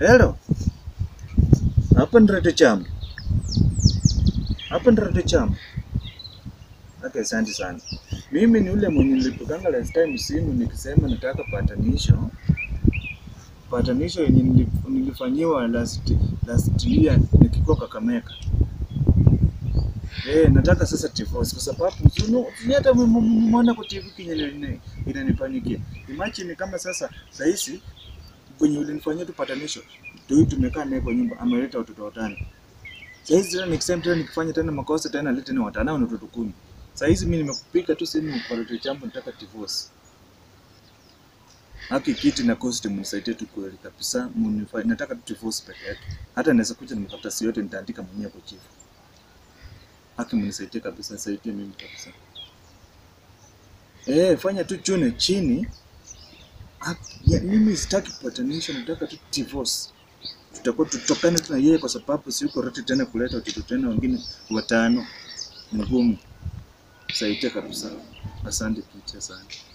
Hello. Hapa ni Radio Cham. Hapa ni Radio Cham. Okay, asante sana. Mimi ni ule mwenye nilipiganga last time simu nikisema nataka patanisho. Patanisho yenye nilif- nilifanyiwa last last year nikikuwa Kakamega. Eh, nataka sasa divorce kwa sababu sunu ni hata m- m- mwana kwa TV kinye ina- inanifanyikia. Imagine kama sasa sahizi kwenye ulinifanyia tu patanisho ndio tumekaa naye kwa nyumba ameleta watoto watano. Sahizi tena nikisema tena nikifanya tena makosa tena alete tena watano na watoto kumi. Sahizi mimi nimekupiga tu simu kwa radio jambo nataka divorce. Haki kiti na cost mnisaidie tu kweli kabisa mnifanye nataka tu divorce peke yake. Hata naweza kuja nimkafuta si yote nitaandika mwenyewe kwa chief. Haki mnisaidie kabisa, nisaidie mimi kabisa. Eh, fanya tu chune chini. Haki, ya, mimi sitaki patanisho, nataka tu divorce. Tutakuwa tutokane tu na yeye kwa sababu si yuko ready tena kuleta watoto tena wengine watano. Ni ngumu. Saidia kabisa. Asante Kiti, asante.